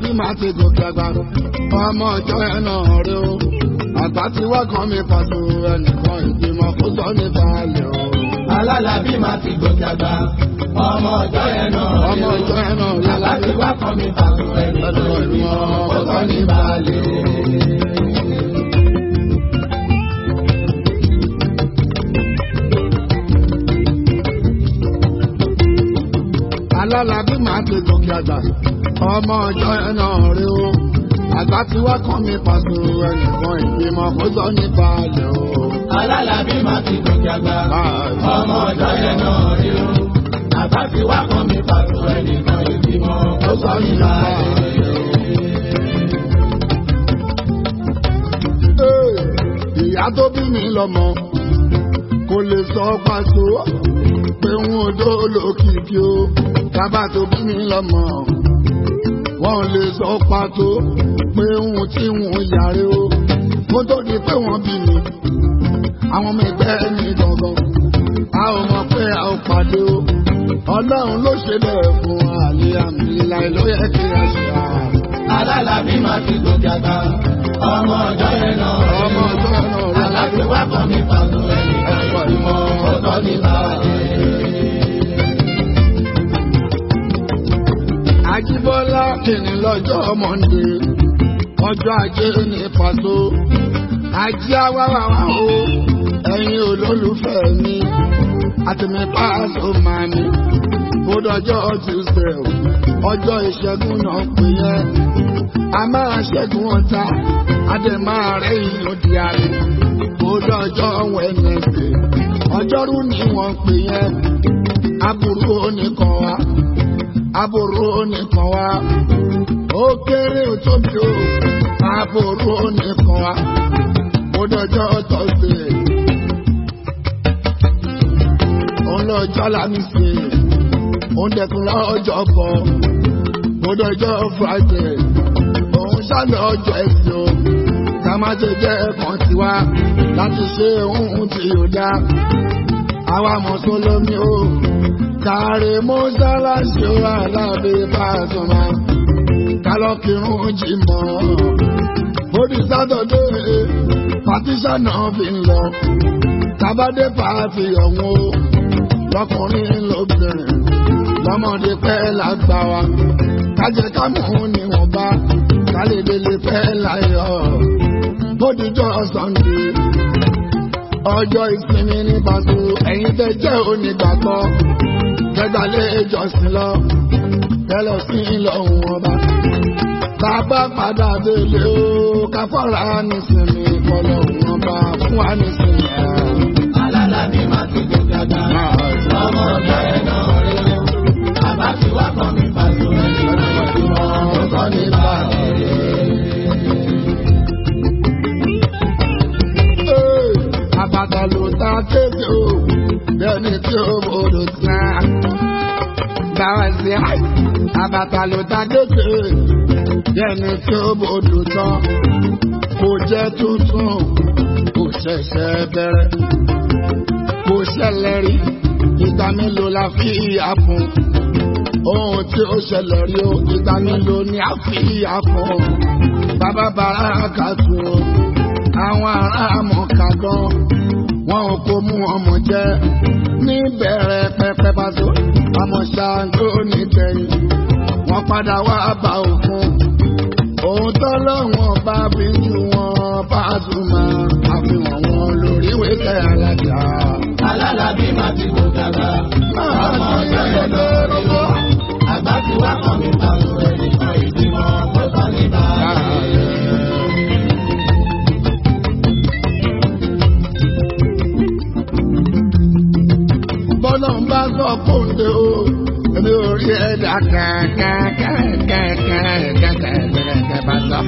Alábí máa ti gòkè àgbà ọmọ ọjọ́ ẹ̀ náà rí o àgbà tí wá kan mi pàṣẹ ẹnìkan ìgbìmọ̀ kó sọ ní balẹ̀ o. Alálàbí máa ti gòkè àgbà. Ọmọ ọjọ́ yẹn náà rí ọmọ o. ọjọ́ ẹ̀ náà rí Bàbá ti wá kọ́ mi pàtó ẹni tó ìgbìmọ̀ kó sọ ní balẹ̀. Alálàbí máa ti gòkè àgbà ọmọ ọjọ́ ẹ̀ náà rí o àgbà tí wá kan mi pàṣẹ ẹnìkan ìgbìmọ̀ kó sọ ní balẹ̀ o. Alálàbí máa ti gòkè àgbà. Ọmọ ọjọ́ yẹn náà rí o. Bàbá ti wá kọ́ mi pàtó ẹni tó ìgbìmọ̀ kó sọ ní balẹ̀. Ee, ìyá tó bí mi lọ́mọ kò lè sọ pàtó pé ń odó lókìkí o bàbá tó bí mi lọ́mọ wọn ò lè sọ pàtó pé ń tí ń yàrá o kó tó di pé wọ́n bí mi àwọn ọmọ ẹgbẹ́ mi gangan a ò mọ̀ pé a ò pàdé o ọlọ́run ló ṣe bẹ́ẹ̀ fún àlè àmì ìlà ló yẹ kí a ṣe à. Alálàbí máa ti gòkè àgbà. Ọmọ ọjọ́ yẹn náà rí o. ọmọ ọjọ́ náà rí Bàbá ti wá kọ́ mi pàtó ẹni tó ìgbìmọ̀ kó sọ ní balẹ̀. Ajíbọ́lá kìíní lọ́jọ́ Mọ́ndé, ọjọ́ ajé ní pàtó. Ajé awáwáwá o, ẹ̀yin olólùfẹ́ mi, àtìmí pàṣọ máa mi. Bódọ́jọ́ Tuesday, ọjọ́ ìṣẹ́gun náà pè yẹn. A máa ṣẹ́gun ọ̀tá, a dẹ̀ máa rẹ̀ ìlú di àlè. Bódọ́jọ́ Wednesday, ọjọ́rú ni wọ́n pè yẹn. Aburú oníkan wa aburú nìkan wá ó kéré ó tóbi ó aburú nìkan wá ó dọjọ́ tọ́sídẹ̀ òun lọ́jọ́ lámísì òun dẹkùn lọ́jọ́ bọ̀ ó dọjọ́ friday òun ṣàlẹ̀ ọjọ́ ẹ̀sìn o ká má ṣe jẹ́ ẹ̀kan tiwa láti ṣe ohun tí yóò dá àwa mùsùlùmí o kàrí mọ́sálásí wà lábẹ́ Pasuma kálọ́kìrún jìmọ̀ bódì sátọ̀dé pàtíṣà náà fi ń lọ tábàdé pàtì ọ̀hún o lọkùnrin lóbìnrin lọ́mọdé pẹ́ lágbà wa kájẹ kámú níwọ̀nba kálídélé pẹ́ láyọ̀ bódìjọ́ Sunday ọjọ́ ìsinmi ní Paso ẹ̀yin tẹ́ jẹ́ onígbàgbọ́ kẹgbàlẹ́ ìjọsìn lọ kẹlọ sí ìlọ̀hún ọba. Bàbá padà délé o, káfọ́ra nísìnyí kọlọ̀hún ọba fún wa nísìnyí. Alálàbí máa ti gòkè àgbà. Ọmọ ọjọ́ yẹn náà rí o. Bàbá ti wá kọ́ mi pàtó ẹni tó ìgbìmọ̀ kó sọ ní balẹ̀. Ee, Àbàtà ló ta kéde o, bẹ́ẹ̀ni tí ó bòdò sàn. Báwa sí àbàtà ló ta kéde, bẹ́ẹ̀ni tí ó bòdò tán. Kò jẹ́ tuntun, kò ṣẹ̀ṣẹ̀ bẹ̀rẹ̀. Kò ṣẹlẹ̀ rí, ìgbà mélòó la fi ìyá fún? Ohun tí ó ṣẹlẹ̀ rí o, ìgbà mélòó ni a fi ìyá fún? Bàbá bàrà kà tún o àwọn ará mọ̀ọ́ká gan wọn ò kó mú ọmọ jẹ níbẹ̀rẹ̀ pẹpẹ Paso àmọ́ ṣáájú nígbẹ̀yìn wọ́n padà wá bá òkun òun tọ́lọ́wọ́n bá bí ju wọn Pasuma àfihàn wọn lórí wíkẹ́ alájà. Alálàbí máa ti gòkè àgbà. Ọmọ ọjọ́ yẹn náà rí o. Àgbà ti wá kọ́ mi pàtó ẹni tó ìgbìmọ̀ kó sọ ní balẹ̀. bọ́lá ń bá sọ fóńdé o èmi ò rí ẹ̀dá kàkàkàkàkàkàkàkàkà bá sọ.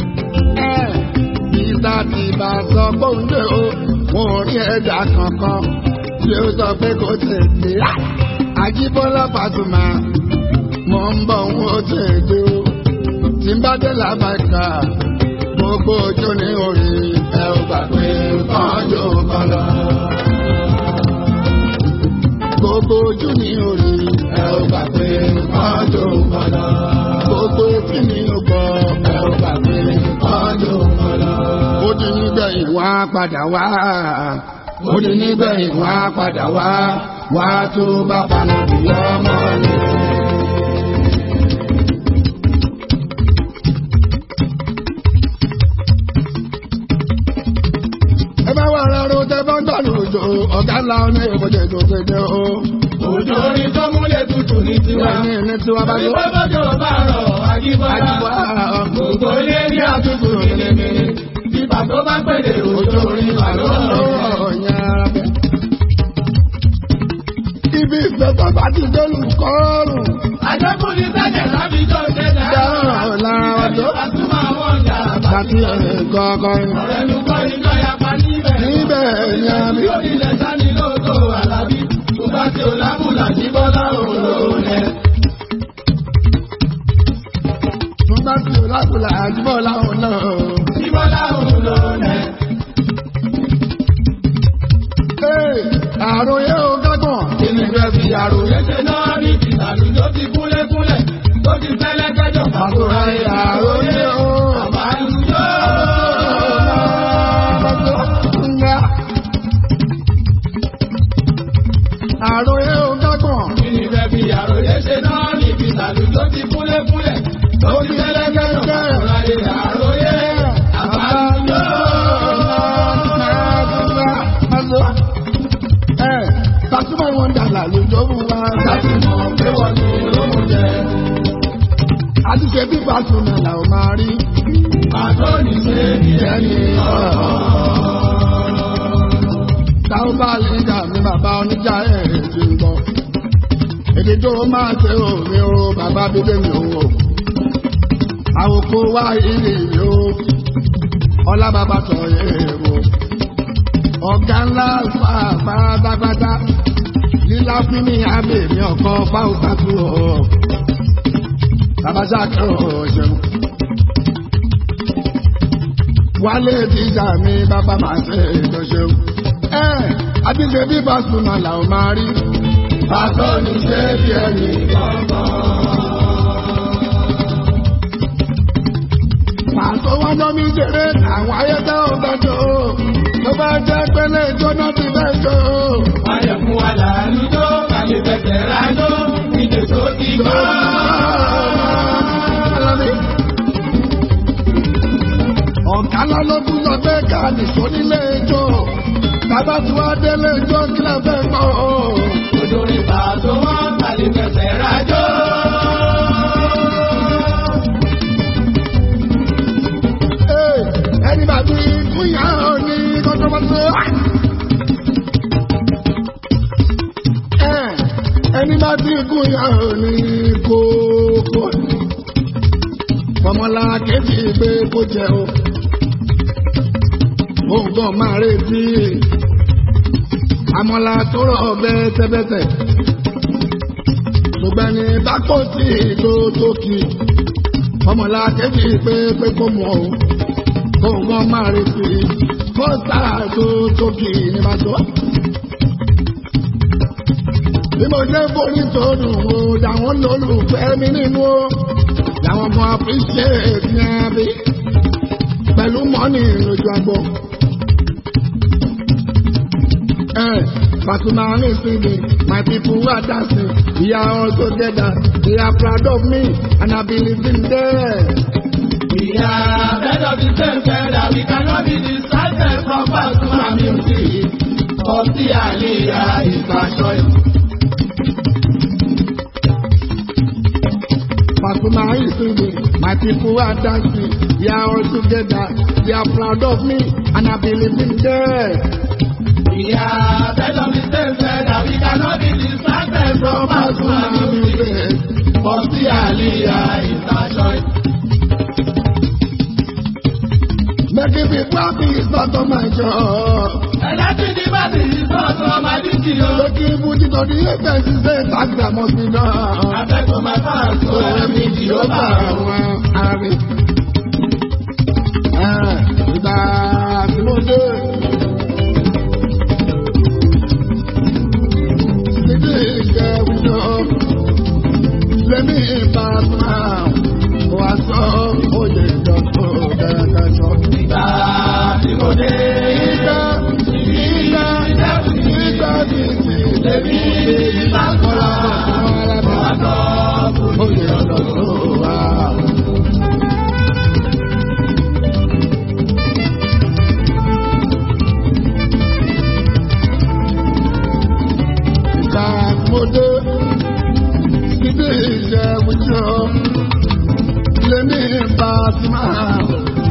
Ìgbà tí bá sọ fóńdé o wọn ò rí ẹ̀dá kankan tí ó sọ pé kò tètè. Àjíbọ́lá Pasuma mo ń bọ̀ ń ó tètè o tí ń bá dé làbàkà gbogbo ojú ní orí ẹ ò gbà pé kánjú kan lọ gbogbo ojú ní orí ẹ ò gbà pé ọjọ́ padà gbogbo etí ní ògbà á padà wá ó ní nígbẹ̀yìn wọ́n á padà wá wá tó bá paná bí ọmọ ni. ẹ bá wà rárá ó tẹ bá ń gbàlù òjò ọ̀gá ńlá ní ìbòjì tó kéde o. Òjò orin tó múlẹ̀ tutù ní tiwa. ní ní tiwa bá tó. Ìgbọ́dọ̀jọ́ bá rọ̀ àjíbọ́lá. àjùbọ̀ Gbogbo ilé ní àtúntò mímímí. Bíbà tó bá pèlè òjò orin wà lọ́rọ̀. Ibi ìfẹ́ bàbá ti délù kọ́ọ̀rùn. Àjẹkùn ní sẹ́jẹ̀ lábíjọ́ ṣẹ̀dá. Dáhùn lára wa tó. Àtúmọ̀ àwọn ọjà Bàtí kọ̀ọ̀kan. Ọ̀rẹ́ ló kọ́ iná yapa níbẹ̀. Níbẹ̀ ni a bí. Yóò nílẹ̀ sani lóòótọ́ àlàbí. Tó bá ti ò lábùlà ní bọ́lá òun lòun ẹ̀. Mo bá ti ò lákùlà àjùbọ̀ láwọn náà. Ní bọ́lá òun lòun ẹ̀. Ee, àròyé o gágàn. Kí ni fẹ́ fi àròyé ṣe náà ní ìtàlù tó ti kúlékúlẹ̀ tó ti fẹ́lẹ́ kẹjọ Àkùrà àròyé o. Àbálùjọ́. Nga. Àròyé o gágàn. Kí ni fẹ́ fi àròyé ṣe náà ní ìtàlù tó ti kúlékúlẹ̀ tó ti fẹ́lẹ́ kẹjọ àròyé àbálùjọ́. Sàtúmọ̀ wọn dàgbà lójó mú wa. Láti mọ̀ pé wọ́n ti lóhùn jẹ. Àti ṣe bí Fásùnà là ó máa rí. Àtọ́ni ṣe bí ẹni Táwọn bá lè gà mí bàbá oníjà ẹ̀ ti ń gbọ́. Èdè tó máa ṣe òní o, bàbá bíbé mi ò wò. Àwòkó wá ìrì mi o, ọlá bàbá sọ èrò. Ọ̀gá ńlá fà pátápátá. Lílá fún mi àbẹ̀ mi ọ̀kan fáwọn pàtó ọ̀. Bàbá sáà ọ̀ṣẹ̀wọ̀n. Wálé jíjà mi bàbá máa ṣe ìtọ́ṣeun. Ẹ àti ṣe bí Pasuma là ó máa rí. Àtọ́ni ṣe bí ẹni Pàṣọ wá ná mi jèrè àwọn ayẹyẹ ọ̀gbẹ́jọ́. Tó bá jẹ́ pẹ́lẹ́ ìjọ́nà ti fẹ́ jọ. Ayẹ̀kún wa làálùjọ́, kàlẹ́ fẹsẹ̀ rájọ́, ìdè tó ti gbọ́. Ọ̀gá lọ́lọ́dún sọ pé ká nìṣó nílé ijó. Bàbá tí wàá délé ijó kí lè fẹ́ gbọ́. Òjò rí pàtó wọn, kàlẹ́ fẹsẹ̀ rájọ́. Ee, Ẹni bàbí fúnyà ní kọ́tọ́mọ́tò. Ẹ, Ẹni bá ti fúnyà ní kókó. Fọmọlá kejì gbé kó jẹ o. Òǹkàn máa retí. Àmọ́lá tó rọ̀ bẹ́tẹ́bẹ́tẹ́. Ṣùgbọ́n ní bákò tí tó tókì. Ọmọlá kejì pé pé kó mọ̀ o. Òǹkàn máa retí. Kọ́sà tó tókì ní bàtọ́. Bí mo jẹ́ forí tó dùn o, dàwọn lólùfẹ́ mi nínú o. Làwọn ọmọ appreciate ní abí. Pẹ̀lú mọ́nì lójú agbó. Eh, Pasuma is singing, my people are dancing. We are all together. They are proud of me, and I believe in them. We are bed of the same feather, we cannot be distracted from Pasuma music. Of the Aliyah is my choice. Pasuma is singing, my people are dancing. We are all together. They are proud of me, and I believe in them. We are bed of the same feather, we cannot be distracted from Pasuma music. Of the Aliyah is my choice. Making people happy is not on my job. Electric device is not from my duty, o. Making Fuji to the expenses, say tax that must be done. Afẹ́kọ̀ọ́ máa bá àṣọ ẹ̀mí tí ó bá àwọn. Ìgbà tí mo dé. Títí ìjẹ́ wíjọ. Lẹ́mí ìbá máa wà sọ òye ìjọ tó bẹ̀rẹ̀ kẹjọ. Ìgbà tí mo dé. Pasuma